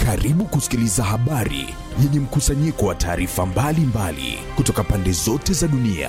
Karibu kusikiliza habari yenye mkusanyiko wa taarifa mbalimbali kutoka pande zote za dunia.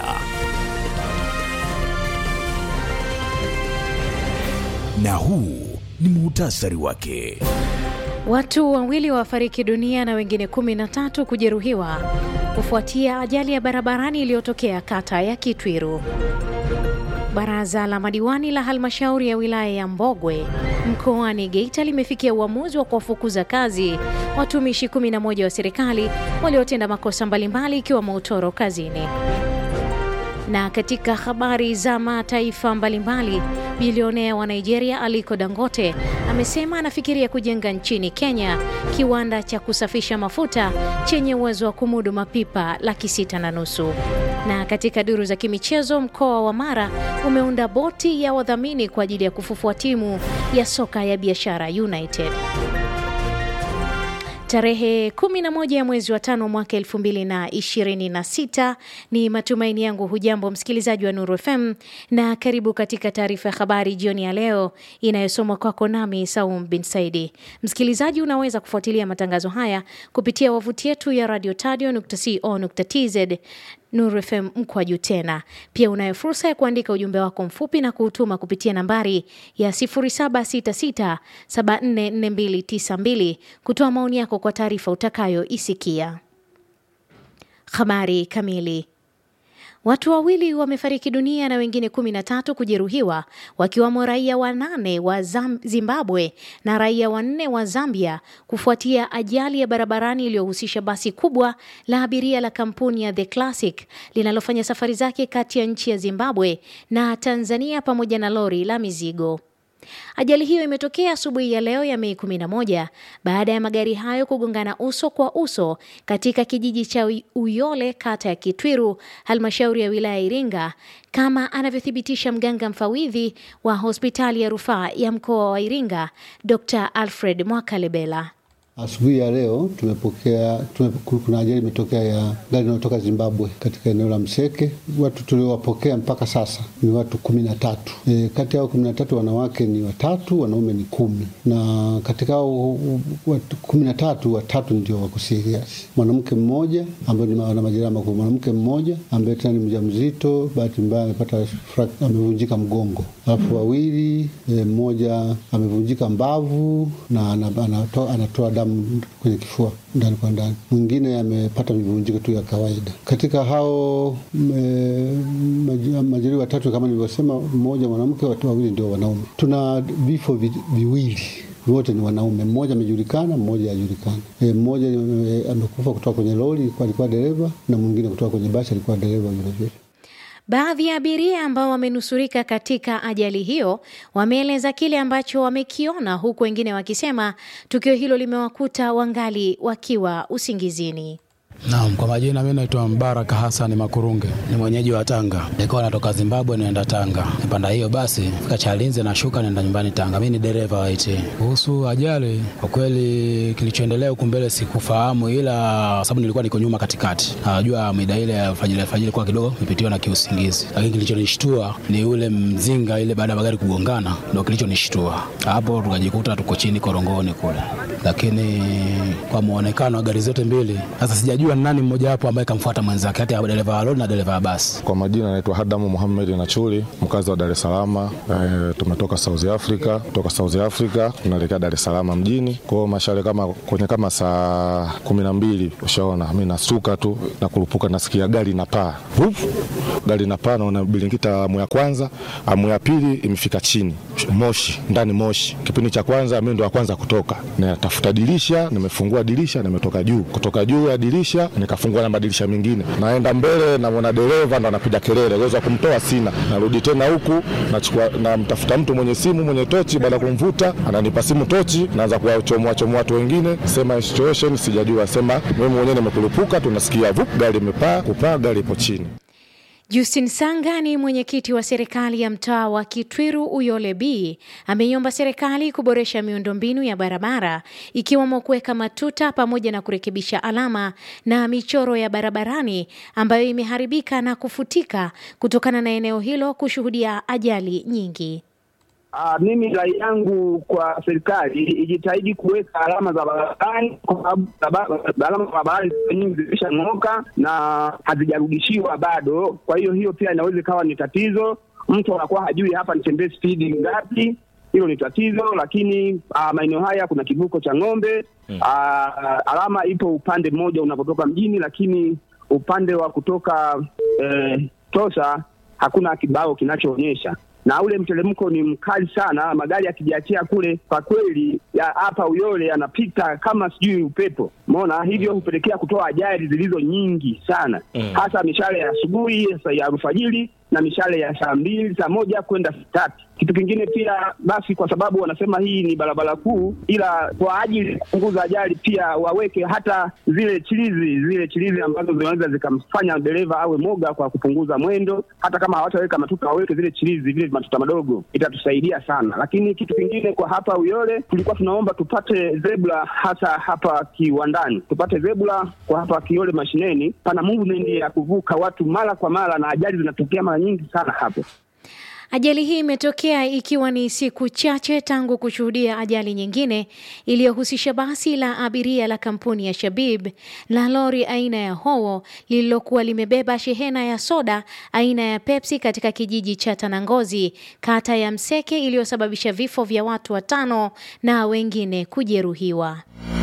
Na huu ni muhtasari wake. Watu wawili wafariki dunia na wengine kumi na tatu kujeruhiwa kufuatia ajali ya barabarani iliyotokea kata ya Kitwiru. Baraza la madiwani la halmashauri ya wilaya ya Mbogwe mkoani Geita limefikia uamuzi wa kuwafukuza kazi watumishi 11 wa serikali waliotenda makosa mbalimbali ikiwemo utoro kazini. Na katika habari za mataifa mbalimbali, bilionea wa Nigeria Aliko Dangote amesema anafikiria kujenga nchini Kenya kiwanda cha kusafisha mafuta chenye uwezo wa kumudu mapipa laki sita na nusu. Na katika duru za kimichezo, mkoa wa Mara umeunda boti ya wadhamini kwa ajili ya kufufua timu ya soka ya Biashara United. Tarehe 11 ya mwezi wa tano mwaka 2026 ni matumaini yangu. Hujambo msikilizaji wa Nuru FM na karibu katika taarifa ya habari jioni ya leo inayosomwa kwako nami Saum bin Saidi. Msikilizaji, unaweza kufuatilia matangazo haya kupitia wavuti yetu ya radiotadio.co.tz Nuru FM mkwaju tena. Pia unayo fursa ya kuandika ujumbe wako mfupi na kuutuma kupitia nambari ya 0766744292 kutoa maoni yako kwa taarifa utakayoisikia. Habari kamili. Watu wawili wamefariki dunia na wengine kumi na tatu kujeruhiwa wakiwamo raia wanane wa Zimbabwe na raia wanne wa Zambia kufuatia ajali ya barabarani iliyohusisha basi kubwa la abiria la kampuni ya The Classic linalofanya safari zake kati ya nchi ya Zimbabwe na Tanzania pamoja na lori la mizigo. Ajali hiyo imetokea asubuhi ya leo ya Mei 11 baada ya magari hayo kugongana uso kwa uso katika kijiji cha Uyole, kata ya Kitwiru, halmashauri ya wilaya ya Iringa, kama anavyothibitisha mganga mfawidhi wa hospitali ya rufaa ya mkoa wa Iringa, Dr. Alfred Mwakalebela. Asubuhi ya leo tumepokea tume, kuna ajali imetokea ya gari linalotoka Zimbabwe katika eneo la Mseke. Watu tuliowapokea mpaka sasa ni watu kumi na tatu. E, kati yao kumi na tatu wanawake ni watatu, wanaume ni kumi, na katika hao watu kumi na tatu watatu ndio wako serious. Mwanamke mmoja ambaye ana majeraha makubwa, mwanamke mmoja ambaye tena ni mjamzito, bahati mbaya amepata amevunjika mgongo, alafu wawili e, mmoja amevunjika mbavu na anatoa anatoa damu kwenye kifua ndani kwa ndani, mwingine amepata mivunjiko tu ya kawaida. Katika hao majeruhi watatu kama nilivyosema, mmoja mwanamke, watu wawili ndio wanaume. Tuna vifo vi, viwili wote ni wanaume, mmoja amejulikana, mmoja hajulikana. E, mmoja e, amekufa kutoka kwenye lori, alikuwa dereva, na mwingine kutoka kwenye basi, alikuwa dereva vilevile. Baadhi ya abiria ambao wamenusurika katika ajali hiyo wameeleza kile ambacho wamekiona, huku wengine wakisema tukio hilo limewakuta wangali wakiwa usingizini. Naam, kwa majina mimi naitwa Mbaraka Hassan Makurunge, ni mwenyeji wa Tanga. Nilikuwa natoka Zimbabwe naenda Tanga, nipanda hiyo basi fika Chalinze nashuka naenda nyumbani Tanga. Mimi ni dereva wa IT. Kuhusu ajali, kwa kweli kilichoendelea huku mbele sikufahamu, ila sababu nilikuwa niko nyuma katikati, najua mida ile ya fajiri fajiri kwa kidogo nipitiwa na kiusingizi, lakini kilichonishtua ni ule mzinga ile, baada ya magari kugongana, ndio kilichonishtua hapo, tukajikuta tuko chini korongoni kule, lakini kwa muonekano wa gari zote mbili sasa sijajua nani mmoja wapo ambaye kamfuata mwenzake hata dereva wa lori na dereva wa basi. Kwa majina naitwa Hadamu Muhammad Nachuli, mkazi wa Dar es Salaam. E, tumetoka South Africa, kutoka South Africa tunaelekea Dar es Salaam mjini. Kwa hiyo mashale kama kwenye kama saa kumi na mbili ushaona, mimi nasuka tu na kurupuka, nasikia gari na paa gari na paa, naona bilingita amu ya kwanza, amu ya pili imefika chini, moshi ndani, moshi. Kipindi cha kwanza mimi ndo wa kwanza kutoka, natafuta dirisha, nimefungua dirisha, nimetoka juu, kutoka juu ya dirisha nikafungua na madirisha mengine, naenda mbele, namwona dereva ndo anapiga kelele, uwezo wa kumtoa sina. Narudi tena huku, nachukua namtafuta mtu mwenye simu mwenye tochi, baada ya kumvuta ananipa simu tochi, naanza kuwachomoa chomoa watu wengine, sema situation sijajua, sema mimi mwenyewe nimekulipuka, tunasikia vup, gari imepaa, kupaa, gari ipo chini. Justin Sanga ni mwenyekiti wa serikali ya mtaa wa Kitwiru Uyole B ameiomba serikali kuboresha miundombinu ya barabara ikiwemo kuweka matuta pamoja na kurekebisha alama na michoro ya barabarani ambayo imeharibika na kufutika kutokana na eneo hilo kushuhudia ajali nyingi. Uh, mimi rai yangu kwa serikali ijitahidi kuweka alama za barabarani kwa sababu baraba- alama za barabarani nyingi zimeshang'oka na hazijarudishiwa bado. Kwa hiyo hiyo pia inaweza ikawa ni tatizo, mtu anakuwa hajui hapa nitembee spidi ngapi. Hilo ni tatizo, lakini uh, maeneo haya kuna kivuko cha ng'ombe uh, alama ipo upande mmoja unapotoka mjini, lakini upande wa kutoka eh, Tosa hakuna kibao kinachoonyesha na ule mteremko ni mkali sana. Magari yakijiachia kule, kwa kweli ya hapa Uyole yanapita kama sijui upepo, umeona hivyo hupelekea kutoa ajali zilizo nyingi sana Mm. hasa mishale ya asubuhi saa ya alfajiri na mishale ya saa mbili saa moja kwenda saa tatu. Kitu kingine pia basi, kwa sababu wanasema hii ni barabara kuu, ila kwa ajili ya kupunguza ajali pia waweke hata zile chilizi zile chilizi ambazo zinaweza zikamfanya dereva awe moga kwa kupunguza mwendo. Hata kama hawataweka matuta, waweke zile chilizi vile matuta madogo, itatusaidia sana. Lakini kitu kingine kwa hapa Uyole, tulikuwa tunaomba tupate zebra, hasa hapa kiwandani, tupate zebra kwa hapa Kiole mashineni. Pana movement ya kuvuka watu mara kwa mara, na ajali zinatokea mara nyingi sana hapo. Ajali hii imetokea ikiwa ni siku chache tangu kushuhudia ajali nyingine iliyohusisha basi la abiria la kampuni ya Shabib la lori aina ya Howo lililokuwa limebeba shehena ya soda aina ya Pepsi katika kijiji cha Tanangozi, kata ya Mseke, iliyosababisha vifo vya watu watano na wengine kujeruhiwa.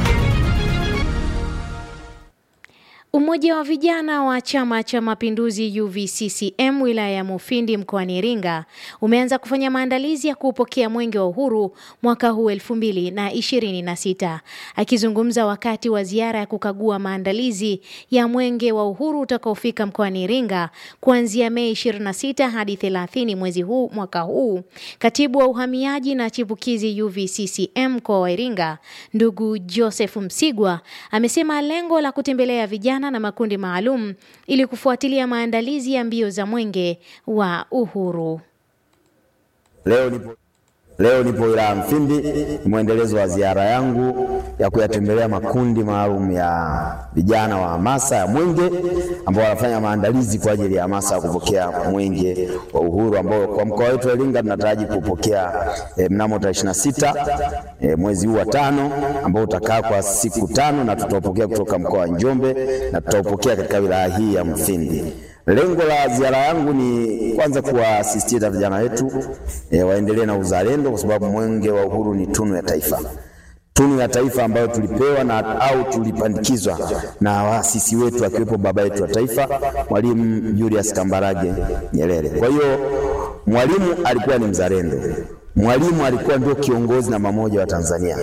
Umoja wa vijana wa Chama cha Mapinduzi UVCCM wilaya ya Mufindi mkoani Iringa umeanza kufanya maandalizi ya kuupokea Mwenge wa Uhuru mwaka huu elfu mbili na ishirini na sita. Akizungumza wakati wa ziara ya kukagua maandalizi ya Mwenge wa Uhuru utakaofika mkoani Iringa kuanzia Mei 26 hadi 30 mwezi huu mwaka huu, katibu wa uhamiaji na chipukizi UVCCM mkoa wa Iringa ndugu Joseph Msigwa amesema lengo la kutembelea vijana na makundi maalum ili kufuatilia maandalizi ya mbio za Mwenge wa Uhuru. Leo nipo, leo nipo wilaya ya Mfindi, ni mwendelezo wa ziara yangu ya kuyatembelea makundi maalum ya vijana wa hamasa ya Mwenge ambao wanafanya maandalizi kwa ajili ya hamasa ya kupokea Mwenge wa Uhuru ambao kwa mkoa wetu wa Iringa tunataraji kupokea eh, mnamo tarehe 26 eh, mwezi huu wa tano ambao utakaa kwa siku tano na tutaupokea kutoka mkoa wa Njombe na tutaupokea katika wilaya hii ya Mfindi. Lengo la ziara yangu ni kwanza kuwasisitiza vijana wetu e, waendelee na uzalendo, kwa sababu mwenge wa uhuru ni tunu ya taifa, tunu ya taifa ambayo tulipewa na au tulipandikizwa na waasisi wetu akiwepo baba yetu wa taifa Mwalimu Julius Kambarage Nyerere. Kwa hiyo Mwalimu alikuwa ni mzalendo, Mwalimu alikuwa ndio kiongozi namba moja wa Tanzania.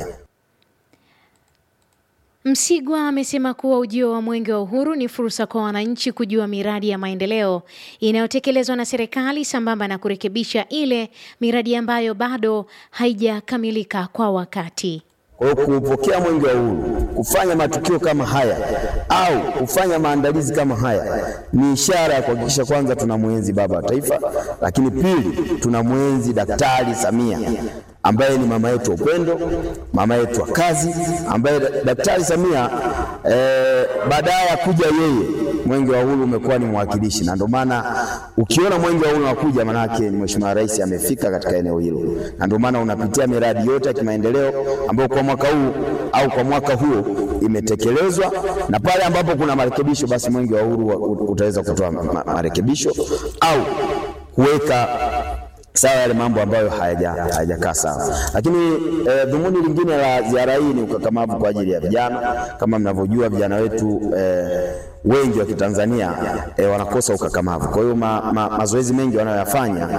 Msigwa amesema kuwa ujio wa Mwenge wa Uhuru ni fursa kwa wananchi kujua miradi ya maendeleo inayotekelezwa na serikali sambamba na kurekebisha ile miradi ambayo bado haijakamilika kwa wakati. Kwa hiyo kuupokea mwenge wa uhuru, kufanya matukio kama haya au kufanya maandalizi kama haya ni ishara ya kuhakikisha kwanza tunamwenzi baba wa taifa, lakini pili tunamwenzi Daktari Samia ambaye ni mama yetu wa upendo, mama yetu wa kazi, ambaye Daktari Samia eh, baadaye ya kuja yeye mwenge wa uhuru umekuwa ni mwakilishi, na ndio maana ukiona mwenge wa uhuru unakuja, manake ni Mheshimiwa Rais amefika katika eneo hilo, na ndio maana unapitia miradi yote ya kimaendeleo ambayo kwa mwaka huu au kwa mwaka huo imetekelezwa, na pale ambapo kuna marekebisho, basi mwenge wa uhuru utaweza kutoa ma marekebisho au kuweka sawa yale mambo ambayo hayajakaa hayaja sawa. Lakini eh, dhumuni lingine la ziara hii ni ukakamavu kwa ajili ya vijana. Kama mnavyojua vijana wetu eh, wengi wa Kitanzania eh, wanakosa ukakamavu. Kwa hiyo ma, ma, mazoezi mengi wanayoyafanya